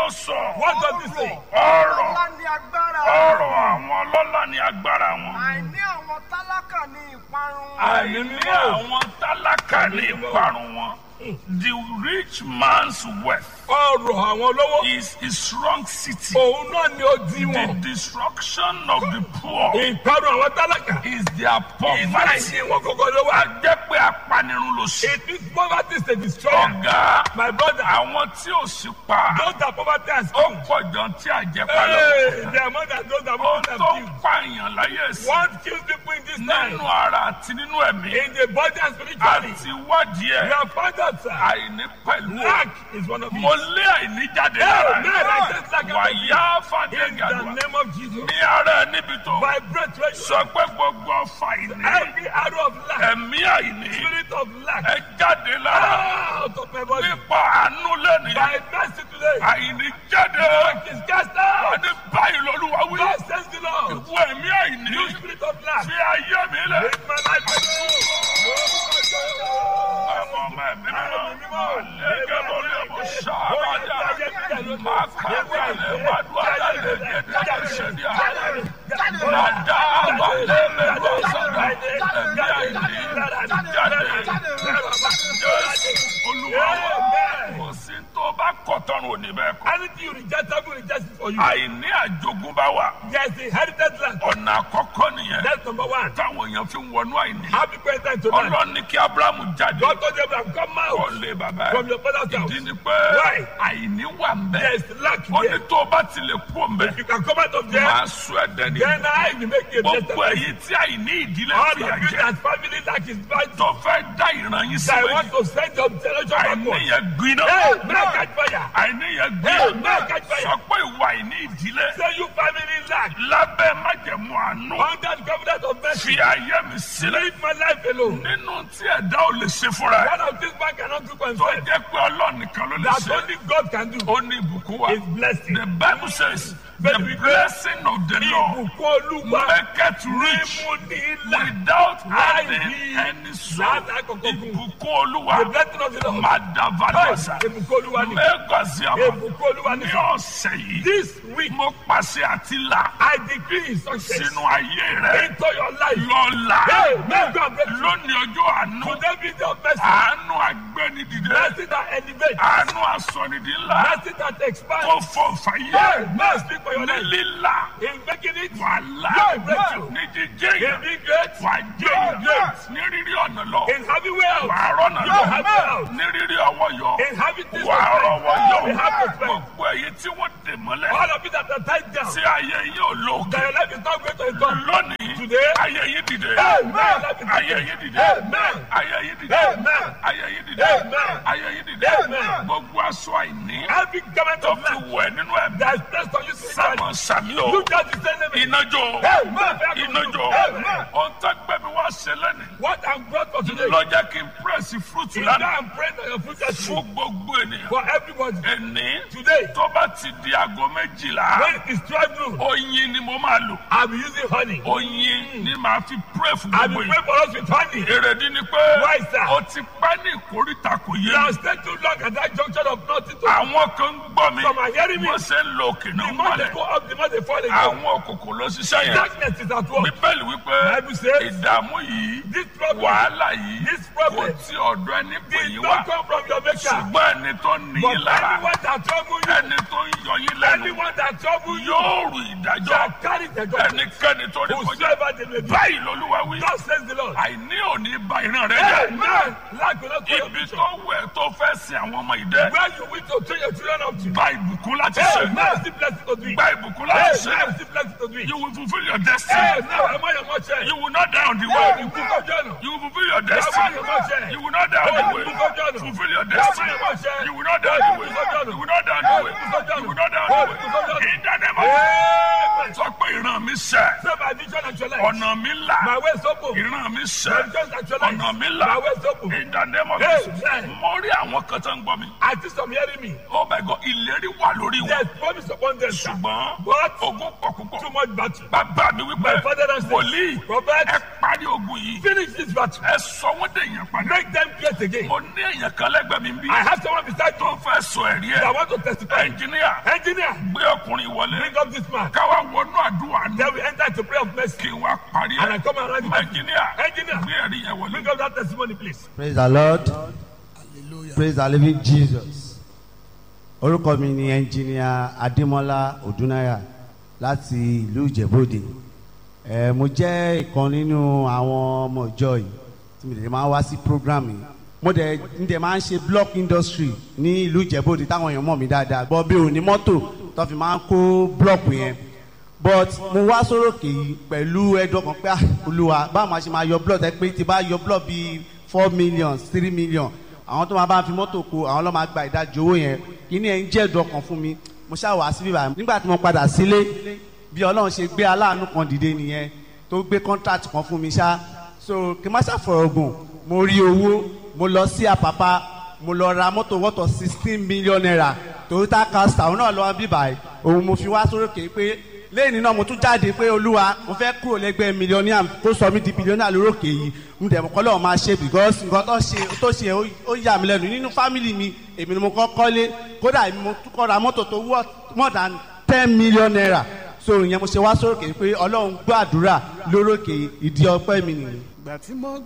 ló sọ? What does he say? Ọ̀rọ̀ Ọlá ni agbára. ọ̀rọ̀ àwọn ọlọ́lá ni agbára wọn. Àìní àwọn tálákà ní ìparun. Àìní àwọn tálákà ní ìparun wọn. The rich man's wealth Ọrọ̀ àwọn olówó. is his strong city. Òun náà ni ó di The wọn. destruction of the poor Ìparun àwọn tálákà. is their poverty. Ìfàyè wọn kọ̀kọ́ ló wà. A jẹ́ pé apanirun ló ṣe. It is poverty is a destroyer. Ọ̀gá My brother, àwọn tí ò sí pa those that poverty has ó come. pọ̀ jọ tí àjẹpá lọ. Hey, they are more than those that Ó poverty have tó killed. pààyàn láyé sí. What kills people in this time? Nínú ara àti nínú ẹ̀mí. In the body and spiritually. Àti wádìí We ẹ̀. have found out, sir. Àìní pẹ̀lú ẹ̀. Lack is one of Mo it. lé àìní jáde lára Amen. I said lack ẹ̀. Wàyá fàdé In the gàdúrà. name of Jesus. Ní ara ẹ̀ níbi tó. By breath, when you Sọ pé gbogbo ọfà àìní. every arrow of lack, Ẹ̀mí àìní. spirit of lack, Ẹ jáde lára. out of my body. Nípa àánú lẹ́nìí. By mercy today, Àìní jáde. lack is cast out. Àní báyìí lọ́lúwa wí. God says the Lord. Ìwọ ẹ̀mí àìní. You spirit of lack, Fi ayé mi lẹ̀. make my life better. Ọmọ ọmọ ẹ̀mí mímọ́. Àlẹ́gẹ́ lórí ọmọ ṣáàbàdà. Máa kàwé àlẹ́ máa dún àlẹ́ gẹ́gẹ́ ṣẹ̀dí àlẹ́. Máa dá àbá lẹ́mẹ̀ lọ́sọ̀dọ̀. Ẹ̀mí àìní jáde. Jésù Olúwa wa. Kò sí tó bá kọ̀ tọ́run òní bẹ́ẹ̀ kọ́. Anything you reject, I will reject it for you. Àìní àjogúnbá wa. There's the inherited land. Ọ̀nà àkọ́kọ́ nìyẹn. That's number one. Táwọn èèyàn fi ń wọnú àìní. Happy birthday to man. Ọlọ́run ní kí Ábúráhámù jáde. God told Abraham, come out Kọ́lé bàbá from ẹ̀. your father's house. Ìdí ni pé Why? àìní wà ń bẹ̀. There's lack Ó ní there. tó o bá ti lè kú òǹbẹ̀. You can come out of there. Máa sọ ẹ̀dẹ̀ ní. Then I will make you a blessed Gbogbo person. èyí tí àìní ìdílé All fìyà of you jẹ. that family lack is bad. Tó fẹ́ dá ìran yín sí I méjì. want to send your generation Àìní backward. yẹn gbiná. Hey, man, catch fire. Àìní yẹn Hey, gbiná. man, catch fire. Sọ pé ìwà àìní ìdílé. Say you family lack. Lábẹ́ májẹ̀mú àánú. Under the covenant of mercy. Fi ayé mi sílẹ̀. Leave my life alone. Nínú tí ẹ̀dá ò lè ṣe fúnra ẹ̀. One of these man cannot do for Tó himself. jẹ́ pé Ọlọ́run nìkan ló lè That ṣe. only God can do. Ó ní ìbùkún wa. Is blessing. The Bible says, Bẹ́ẹ̀ni the wípé blessing of the Lord Ìbùkún Olúwa. maketh rich Mímú ní ilà. without Láì adding ní any sorrow. láti àkọ́kọ́ kù. Ìbùkún The Olúwa blessing of the Lord. Madavadasa Ìbùkún Olúwa ni. Mẹ́gàsí àmà Ìbùkún Olúwa ni. ní ọ̀sẹ̀ yìí. This week, Mo pàṣẹ àti là I decree success sínú ayé rẹ̀ into your life. lọ́la. Hey, may God bless you. Lónìí ọjọ́ àánú. Today be your mercy. Àánú agbẹ́nidìde. Mercy that elevates. Àánú asọ̀nìdí ńlá. Mercy that Kó expands. fọ Hey, fàyè. mercy speak for your Ní life. lílà. In making it, Wàhálà. Yóò breakthrough. Ní jíjẹ́ in yẹn. being great, Wà á jẹ́ Yóò yẹn. great. Ní rírí ọ̀nà lọ. in having wealth, Wà á rọ́nà you lọ. have wealth. Ní rírí ọwọ́ yọ. In having this Wà á rọ́wọ́ yọ. you have respect. Gbogbo èyí tí wọ́n dè mọ́lẹ̀. All of it that are tied down. Tí ayé yìí ò lókè. That your life is not going to become. Lónìí. Today, Ayé yìí dìde. Amen. Ayé yìí dìde. Amen. Ayé yìí dìde. Amen. Ayé yìí dìde. Amen. Ayé yìí dìde. Amen. Gbogbo aṣọ àìní. Every government Tó of fi land wẹ̀ nínú ẹ̀mí. that is placed on you Sámọ̀ spiritually, sàmì o. you just the same name. Iná jó. Amen. Iná jó. Amen. Ohun tó gbé mi wá ṣe lẹ́nu. What I'm brought for today, Lọ jẹ́ kí n pírẹ́sì fúrúùtù is lánàá. that I'm praying that your future is Fún gbogbo ènìyàn. for everybody. Ẹni Today, tó bá ti di aago méjìlá. when it is 12 noon, Oyin ni mo máa lò. I'll be using honey. Oyin ni màá fi pírẹ́ fún I'll gbogbo be ènìyàn. praying for us with honey. Èrèdí ni pé Why, sir? o ti pẹ́ ní ìkórìtà kò yé You mi. have stayed too long at that junction of nothing to Àwọn kan ń gbọ́ mi. Some are hearing me. Wọ́n ṣe ń lo òkè The náà more they wálẹ̀. go up, the more they fall again. Àwọn òkùnkùn ló ṣiṣẹ́ yẹn. Darkness is at work. Bíbélì wípé Bible says, ìdààmú yìí, This problem wàhálà yìí, This kò problem tí ọ̀dọ̀ ẹni pè did yín not wá. come from your maker. Ṣùgbọ́n ẹni tó ní But yín lára, anyone that trouble you, ẹni tó ń yọ yín lẹ́nu, anyone that trouble you, yóò rù ìdájọ́. shall carry the judgment. Ẹnikẹ́ni tó ní kọjá. Whosoever they may be. Báyìí lolúwa wí. God says the Lord. Àìní òní ba ìran rẹ jẹ́. Amen. Lack will not follow Ibi you. tó wẹ̀ tó fẹ́ sin àwọn ọmọ ìdẹ́. Where you wish to train your children up to. Gba ìbùkún láti ṣe. Amen. Still blessed to do it. Gba ìbùkún láti ṣe. Amen. Still blessed to do it. You will fulfill your destiny. Amen. Am I your mother? You will not die on the You way. will book of journal. You will fulfill your Am I destiny. your mother? You will not die on the way. Book of journal. Fulfill your Am I destiny. your mother? You will not die on the way. Book of journal. You will not die on the way. Book of journal. You will not die on the way. Book of journal. In the name of Amen. Sọ pé ìran mi sẹ̀. Say my vision actualized. Ọ̀nà mi là. My way is open. Ìran mi My sẹ̀. vision actualized. Ọ̀nà mi là. My way is open. In the name of Hey, Jesus. hey. Mo rí àwọn kan tó ń gbọ́ mi. I think some hearing me. Oh my God, ìlérí wà lórí wọn. There's promise upon them. sir. Ṣùgbọ́n But ogun pọ̀ púpọ̀. too much battle. Bàbá mi My wípé father and wòlíì Prophet, ẹ parí ogun yìí. finish this battle. Ẹ sọ wọ́n dèèyàn padà. Make them great strength again. mo ní èèyàn kan lẹ́gbẹ̀ẹ́ mi bí. I have someone beside tó me fẹ́ sọ ẹ̀rí that ẹ̀. want to testify. ẹnjìníà Engineer, gbé ọkùnrin wọlé. bring up this man. káwá wọnú àdúrà ní. Then we enter into prayer of mercy. kí n wá parí And I ẹ̀. come around the ẹnjìníà Engineer. gbé ẹ̀rí yẹn wọlé. Bring up that testimony, please. praise the lord praise the living jesus orúkọ mi ni ẹnjìníà adémọlá odúnáyà láti ìlú ìjẹ̀bọ́dè ẹ mo jẹ́ ìkan nínú àwọn ọmọ ìjọ yìí tí mo lè máa wá sí program yìí mo dẹ̀ ń dẹ̀ máa ń ṣe block industry ní ìlú ìjẹ̀bọ́dè táwọn èèyàn mọ̀ mí dáadáa gbọ́ bí òní mọ́tò tó fi máa ń kó block yẹn but mo wá sórókè yìí pẹ̀lú ẹ̀dùn ọkàn pé ah, olúwa báwo máa ṣe máa yọ blood ẹ pé tí bá yọ blood bíi four million three million àwọn tó máa bá fi mọ́tò kó àwọn ló máa gba ìdajì owó yẹn kíní ẹ̀ ń jẹ́ ẹ̀dùn ọkàn fún mi mo ṣáà wá síbí báyìí nígbà tí mo padà sílé bí ọlọ́run ṣe gbé aláàánú kan dìde nìyẹn tó gbé contract kan fún mi ṣá so kí n má ṣàfọ̀rọ̀gùn mo rí owó mo lọ sí àpápá mo lọ ra mọ́tò wọ́tọ̀ sixteen million naira toyota castor òun náà lọ́wọ́ bíbáyìí òun mo fi wá sórókè pé lẹ́yìn náà mo tún jáde pé olúwa mo fẹ́ kúrò lẹ́gbẹ́ mílíọ̀nìà kó sọ mí di bílíọ̀nìà lórókè yìí mo dẹ̀ mọ́ kọ́ lọ́wọ́ máa ṣe because nǹkan tó ṣe tó ṣe ó- ó yà mí lẹ́nu nínú fámìlì mi èmi ni mo kọ́ kọ́lé kódà èmi mo tún kọ́ ra mọ́tò tó wọ́ more than ten million naira so ìyẹn mo ṣe wá sórókè pé ọlọ́run gbọ́ àdúrà lórókè ìdí ọpẹ́ mi nìyí. ìgbà tí mo